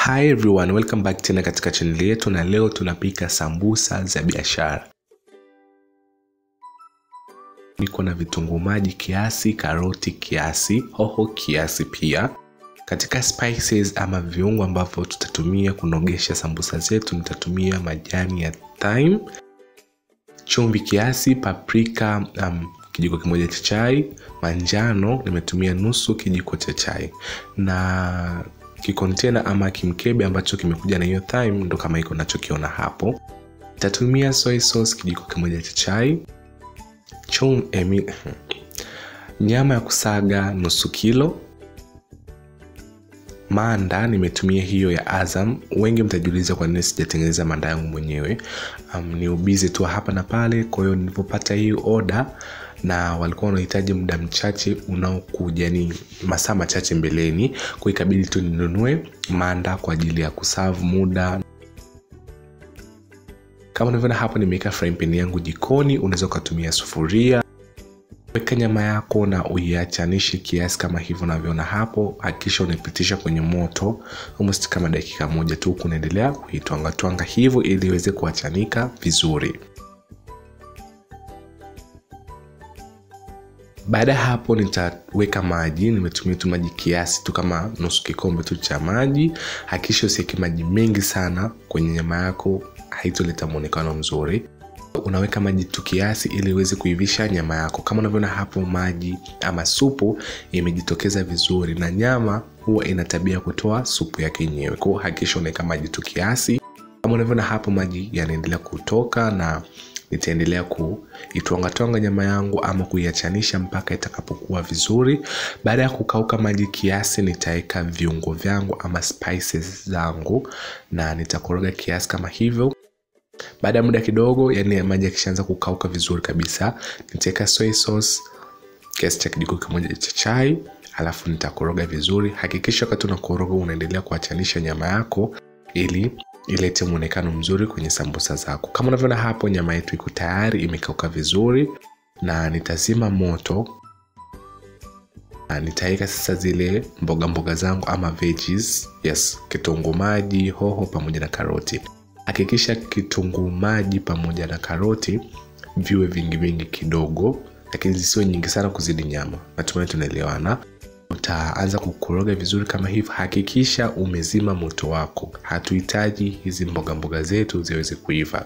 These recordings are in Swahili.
Hi everyone, welcome back tena katika channel yetu na leo tunapika sambusa za biashara. Niko na vitunguu maji kiasi, karoti kiasi, hoho kiasi pia. Katika spices ama viungo ambavyo tutatumia kunogesha sambusa zetu nitatumia majani ya thyme, chumvi kiasi, paprika um, kijiko kimoja cha chai, manjano nimetumia nusu kijiko cha chai na kikontena ama kimkebe ambacho kimekuja na hiyo thyme ndo kama iko nachokiona hapo. Nitatumia soy sauce kijiko kimoja cha chai, chum, emi, nyama ya kusaga nusu kilo, manda nimetumia hiyo ya Azam. Wengi mtajiuliza kwa nini sijatengeneza manda yangu mwenyewe. Um, ni ubizi tu hapa na pale. Kwa hiyo nilipopata hii oda na walikuwa wanahitaji muda mchache unaokuja, ni masaa machache mbeleni, kwa ikabidi tu ninunue manda kwa ajili ya kusavu muda. Kama unavyoona hapo, nimeweka frying pan yangu jikoni. Unaweza ukatumia sufuria weka nyama yako na uiachanishe kiasi kama hivyo unavyoona hapo. Hakikisha unaipitisha kwenye moto almost kama dakika moja tu, huku unaendelea kuitwangatwanga hivyo ili iweze kuachanika vizuri. Baada ya hapo nitaweka maji. Nimetumia tu maji kiasi tu kama nusu kikombe tu cha maji. Hakikisha usiweke maji mengi sana kwenye nyama yako, haitoleta muonekano mzuri unaweka maji tu kiasi ili iweze kuivisha nyama yako. Kama unavyoona hapo, maji ama supu imejitokeza vizuri, na nyama huwa ina tabia kutoa supu yake yenyewe. Kwa hiyo hakikisha unaweka maji tu kiasi. Kama unavyoona hapo, maji yanaendelea kutoka na nitaendelea kuitwangatwanga nyama yangu ama kuiachanisha mpaka itakapokuwa vizuri. Baada ya kukauka maji kiasi, nitaweka viungo vyangu ama spices zangu na nitakoroga kiasi kama hivyo. Baada ya muda kidogo, yani maji yakishaanza kukauka vizuri kabisa, nitaweka soy sauce kiasi cha kijiko kimoja cha chai, alafu nitakoroga vizuri. Hakikisha wakati unakoroga unaendelea kuachanisha nyama yako ili ilete muonekano mzuri kwenye sambusa zako. Kama unavyoona hapo, nyama yetu iko tayari, imekauka vizuri, na nitazima moto na nitaweka sasa zile mboga mboga zangu ama veggies, yes, kitunguu maji, hoho pamoja na karoti. Hakikisha kitunguu maji pamoja na karoti viwe vingi vingi kidogo, lakini zisiwe nyingi sana kuzidi nyama. Natumai tunaelewana. Utaanza kukoroga vizuri kama hivyo. Hakikisha umezima moto wako, hatuhitaji hizi mboga mboga zetu ziweze kuiva,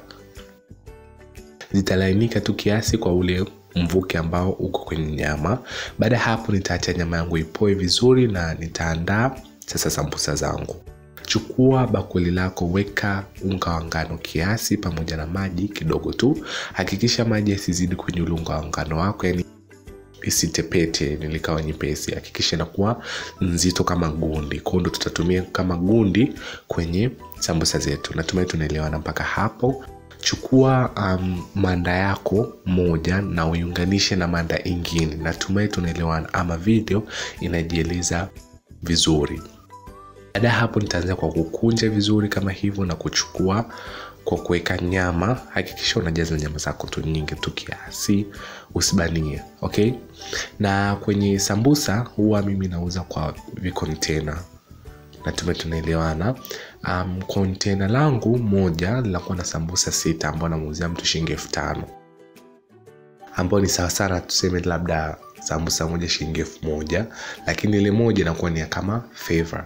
zitalainika tu kiasi kwa ule mvuke ambao uko kwenye nyama. Baada ya hapo, nitaacha nyama yangu ipoe vizuri na nitaandaa sasa sambusa zangu. Chukua bakuli lako, weka unga wa ngano kiasi pamoja na maji kidogo tu. Hakikisha maji yasizidi kwenye ule unga wa ngano wako, yani isitepete, nilikawa nyepesi. Hakikisha inakuwa nzito kama gundi, kwa hiyo ndo tutatumia kama gundi kwenye sambusa zetu. Natumai tunaelewana mpaka hapo. Chukua um, manda yako moja na uiunganishe na manda ingine. Natumai tunaelewana ama video inajieleza vizuri. Baada ya hapo nitaanza kwa kukunja vizuri kama hivyo na kuchukua kwa kuweka nyama. Hakikisha unajaza nyama zako tu nyingi tu kiasi, usibanie. Okay, na kwenye sambusa huwa mimi nauza kwa vikontena. Natumai tunaelewana. Um, kontena langu moja linakuwa na sambusa sita ambao namuuzia mtu shilingi elfu tano ambao ni sawa sana, tuseme labda sambusa moja shilingi elfu moja lakini ile moja inakuwa ni kama favor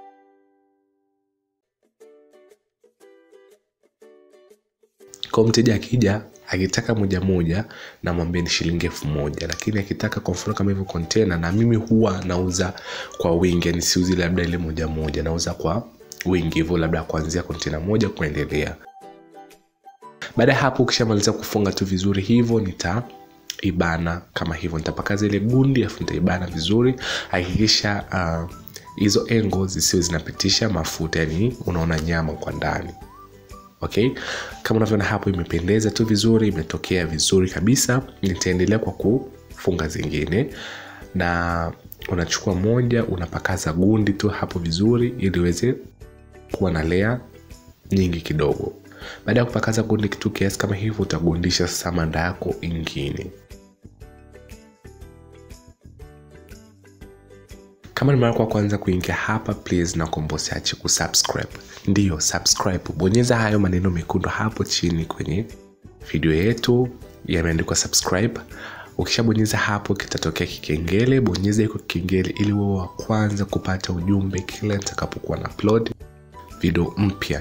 kwa mteja akija akitaka moja moja namwambia ni shilingi elfu moja lakini akitaka kwa mfano kama hivyo kontena, na mimi huwa nauza kwa wingi, yani siuzi labda ile moja moja, nauza kwa wingi hivyo, labda kuanzia kontena moja kuendelea. Baada ya hapo, ukishamaliza kufunga tu vizuri hivyo, nitaibana kama hivyo, nitapakaza ile gundi afu nitaibana vizuri. Hakikisha hizo uh, engo zisiwe zinapitisha mafuta, yani unaona nyama kwa ndani. Okay, kama unavyoona hapo imependeza tu vizuri, imetokea vizuri kabisa. Nitaendelea kwa kufunga zingine, na unachukua moja unapakaza gundi tu hapo vizuri, ili iweze kuwa na lea nyingi kidogo. Baada ya kupakaza gundi kitu kiasi kama hivyo, utagundisha sasa manda yako ingine. kama ni mara kwa kwanza kuingia hapa please nakuomba usiache kusubscribe ndiyo subscribe bonyeza hayo maneno mekundu hapo chini kwenye video yetu yameandikwa subscribe ukishabonyeza hapo kitatokea kikengele bonyeza iko kikengele ili wewe wa kwanza kupata ujumbe kila nitakapokuwa na upload video mpya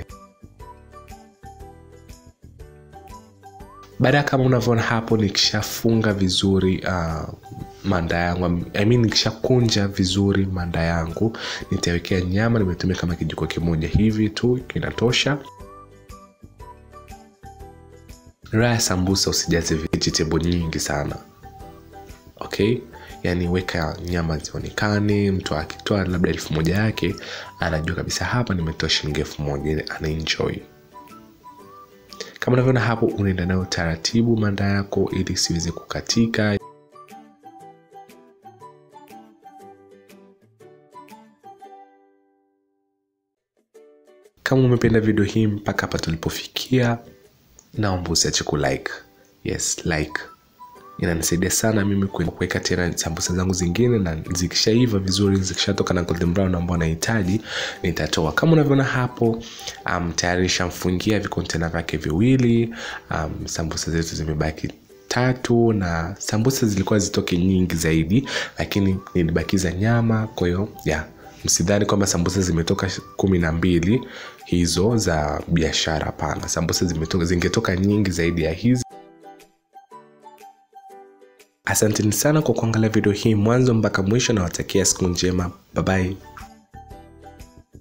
baada ya kama unavyoona hapo nikishafunga vizuri uh, manda yangu I mean, nikishakunja vizuri manda yangu nitawekea nyama nimetumia kama kijiko kimoja hivi tu kinatosha raha ya sambusa usijaze vegetable nyingi sana okay yaani weka nyama zionekane mtu akitoa labda elfu moja yake anajua kabisa hapa nimetoa shilingi elfu moja anaenjoy kama unavyoona hapo unaenda nayo taratibu manda yako ili isiweze kukatika kama umependa video hii mpaka hapa tulipofikia naomba usiache kulike yes like inanisaidia sana mimi kuweka tena sambusa zangu zingine na zikishaiva vizuri zikishatoka na golden brown ambao nahitaji nitatoa kama unavyoona hapo um, tayari nishamfungia vikontena vyake viwili um, sambusa zetu zimebaki tatu na sambusa zilikuwa zitoke nyingi zaidi lakini nilibakiza nyama kwa hiyo yeah msidhani kwamba sambusa zimetoka kumi na mbili hizo za biashara hapana sambusa zimetoka zingetoka nyingi zaidi ya hizi asanteni sana kwa kuangalia video hii mwanzo mpaka mwisho na watakia siku njema babai